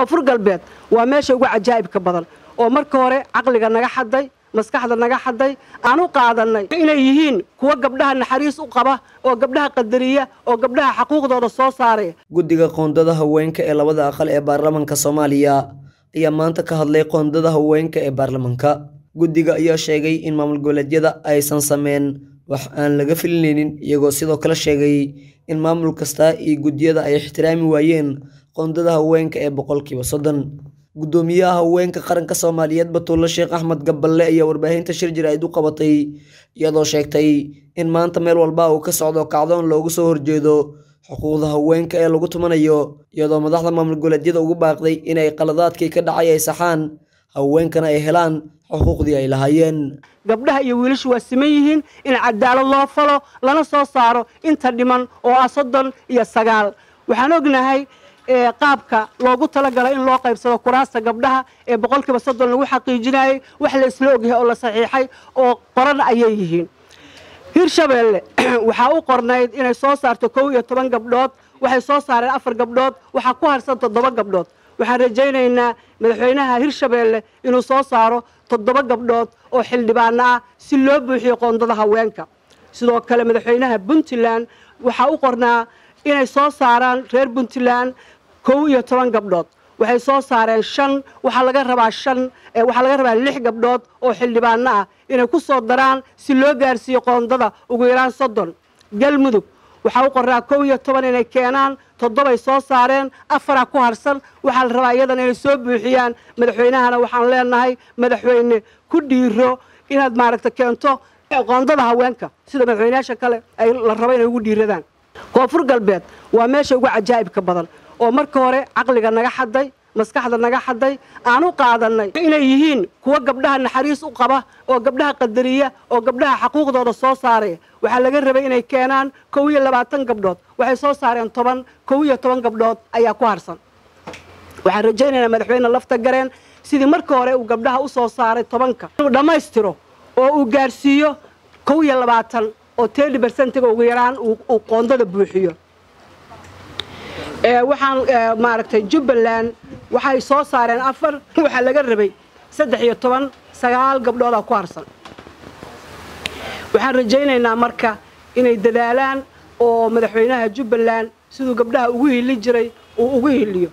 koonfur galbeed waa meesha ugu cajaa'ibka badan oo marka hore caqliga naga xaday maskaxda naga xaday aan u qaadannay inay yihiin kuwa gabdhaha naxariis u qaba oo gabdhaha qadariya oo gabdhaha xaquuqdooda soo saaraya guddiga qoondada haweenka ee labada aqal ee baarlamaanka soomaaliya ayaa maanta ka hadlay qoondada haweenka ee baarlamaanka guddiga ayaa sheegay in maamul goboleedyada aysan sameyn wax aan laga filinaynin iyagoo sidoo kale sheegay in maamul kasta iyo guddiyada ay ixtiraami waayeen qoondada haweenka ee boqolkiiba soddon guddoomiyaha haweenka qaranka soomaaliyeed batuulle sheekh axmed gaballe ayaa warbaahinta shir jir-aid u qabatay iyadoo sheegtay in maanta meel walba uu ka socdo kacdoon loogu soo horjeedo xuquuqda haweenka ee lagu tumanayo iyadoo madaxda maamul goboleedyada ugu baaqday inay qaladaadkii ka dhacay ay saxaan haweenkana ay helaan xuquuqdii ay lahaayeen gabdhaha iyo wiilashu waa siman yihiin in cadaalad loo falo lana soo saaro inta dhiman oo ah soddon iyo sagaal waxaan ognahay qaabka loogu talagala in loo qaybsado kuraasta gabdhaha ee boqolkiiba soddon lagu xaqiijinayay wax la isla ogyahay oo la saxiixay oo qoran ayay yihiin hirshabeelle waxaa u qornayd inay soo saarto kow iyo toban gabdhood waxay soo saareen afar gabdhood waxaa ku harsan toddoba gabdhood waxaan rajaynaynaa madaxweynaha hirshabeelle inuu soo saaro toddoba gabdhood oo xildhibaano ah si loo buuxiyo qoondada haweenka sidoo kale madaxweynaha puntland waxaa u qornaa inay soo saaraan reer puntland kow iyo toban gabdhood waxay soo saareen shan waxaa laga rabaa shan waxaa laga rabaa lix gabdhood oo xildhibaano ah inay ku soo daraan si loo gaarsiiyo qoondada ugu yaraan soddon galmudug waxaa u qornaa kow iyo toban inay keenaan toddobay soo saareen afaraa ku harsan waxaa la rabaa iyadana inay soo buuxiyaan madaxweynahana waxaan leenahay madaxweyne ku dhiiro inaad maaragta keento qoondada haweenka sida madaxweynayaasha kale ay la rabo inay ugu dhiiradaan koonfur galbeed waa meesha ugu cajaa'ibka badan oo marka hore caqliga naga xaday maskaxda naga xaday aan u qaadannay inay yihiin kuwa gabdhaha naxariis u qaba oo gabdhaha qadariya oo gabdhaha xaquuqdooda soo saaraya waxaa laga rabay inay keenaan kow iyo labaatan gabdhood waxay soo saareen toban kow iyo toban gabdhood ayaa ku harsan waxaan rajaynaynaa madaxweyne lafta gareen sidii marka hore uu gabdhaha u soo saaray tobanka inuu dhammaystiro oo uu gaarsiiyo kow iyo labaatan oo tedi bersentiga ugu yaraan uu qoondada buuxiyo waxaan maaragtay jubbaland waxay soo saareen afar waxaa laga rabay saddex iyo toban sagaal gabdhoodaa ku harsan waxaan rajaynaynaa marka inay dadaalaan oo madaxweynaha jubbaland siduu gabdhaha ugu hili jiray uu ugu hiliyo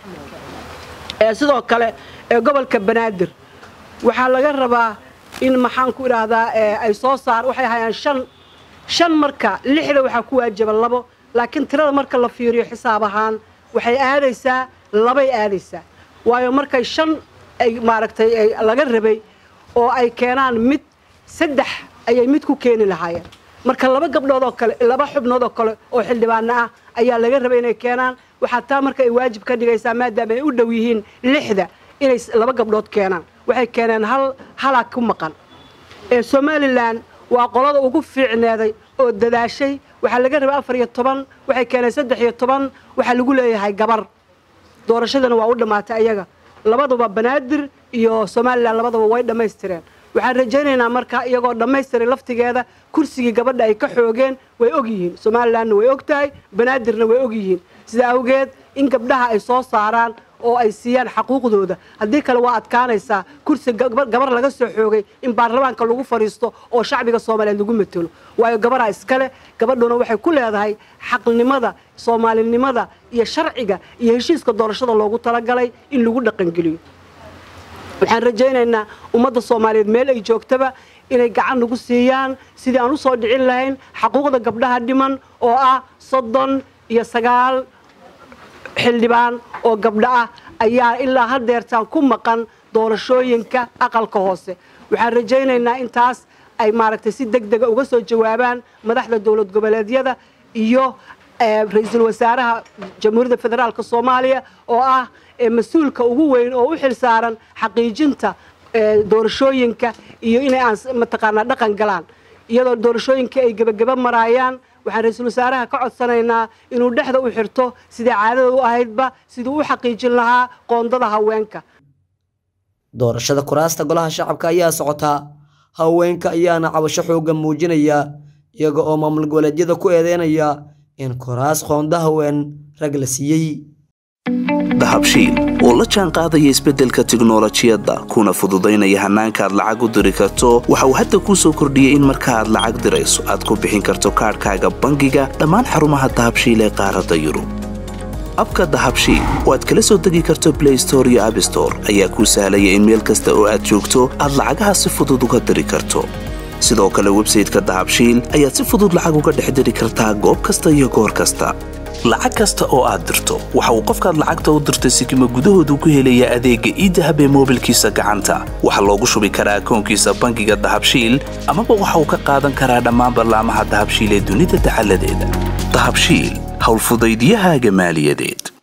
sidoo kale gobolka banaadir waxaa laga rabaa in maxaan ku idhaahdaa ay soo saar waxay hayaan shan shan marka lixda waxaa ku waajaba labo laakiin tirada marka la fiiriyo xisaab ahaan waxay aadaysaa labay aadaysaa waayo markay shan ay maaragtay laga rabay oo ay keenaan mid saddex ayay mid ku keeni lahaayeen marka laba gabdhood oo kale laba xubnood oo kale oo xildhibaano ah ayaa laga rabay inay keenaan waxaa taa marka ay waajib ka dhigaysaa maadaama ay u dhow yihiin lixda inay laba gabdhood keenaan waxay keeneen hal halaa ku maqan ee somalilan waa qolada ugu fiicneeday oo dadaashay waxaa laga rabay afar iyo toban waxay keeneen saddex iyo toban waxaa lagu leeyahay gabar doorashadana waa u dhammaatay ayaga labaduba banaadir iyo somalilan labadaba way dhammaystireen waxaan rajaynaynaa marka iyagoo dhammaystiray laftigeeda kursigii gabadha ay ka xoogeen way og yihiin somalilanna way og tahay banaadirna way og yihiin sida awgeed in gabdhaha ay soo saaraan oo ay siiyaan xaquuqdooda haddii kale waa adkaanaysaa kursi gabar laga soo xoogay in baarlamaanka lagu fadhiisto oo shacbiga soomaaliyeed lagu matelo waayo gabaraa iskale gabadhuna waxay ku leedahay xaqnimada soomaalinimada iyo sharciga iyo heshiiska doorashada loogu talagalay in lagu dhaqangeliyo waxaan rajaynaynaa ummadda soomaaliyeed meel ay joogtaba inay gacan nagu siiyaan sidii aan u soo dhicin lahayn xaquuqda gabdhaha dhiman oo ah soddon iyo sagaal xildhibaan oo gabdho ah ayaa ilaa hadeertaan ku maqan doorashooyinka aqalka hoose waxaan rajaynaynaa intaas ay maaragtay si deg dega uga soo jawaabaan madaxda dowlad goboleedyada iyo ra-iisul wasaaraha jamhuuriyadda federaalk soomaaliya oo ah mas-uulka ugu weyn oo u xil saaran xaqiijinta doorashooyinka iyo inay aan mataqaanaa dhaqan galaan iyadoo doorashooyinka ay gebageba maraayaan waxaan ra-iisul wasaaraha ka codsanaynaa inuu dhexda u xirto sidai caadada u ahaydba siduu u xaqiijin lahaa qoondada haweenka doorashada kuraasta golaha shacabka ayaa socotaa haweenka ayaana cabasho xooggan muujinaya iyaga oo maamul goboleedyada ku eedeynaya in kuraas qoonda haween rag la siiyey dahabshiil oo la jaan qaadaya isbeddelka tiknolojiyadda kuna fududaynaya hannaanka aad lacag u diri karto waxa uu hadda kuu soo kordhiyey in marka aad lacag dirayso aad ku bixin karto kaadhkaaga bangiga dhammaan xarumaha dahabshiil ee qaaradda yurub abka dahabshiil oo aad kala soo degi karto blay store iyo abstore ayaa kuu sahlaya in meel kasta oo aad joogto aad lacagaha si fudud uga diri karto sidoo kale websayteka dahabshiil ayaad si fudud lacag uga dhex diri kartaa goob kasta iyo goor kasta lacag kasta oo aad dirto waxa uu qofkaad lacagta u dirtay sikima gudahoodu ku helayaa adeegga iidahab ee moobilkiisa gacanta waxaa loogu shubi karaa akoonkiisa bangiga dahabshiil amaba waxa uu ka qaadan karaa dhammaan ballaamaha dahabshiil ee dunida dacaladeeda dahabshiil howlfudaydyahaaga maaliyadeed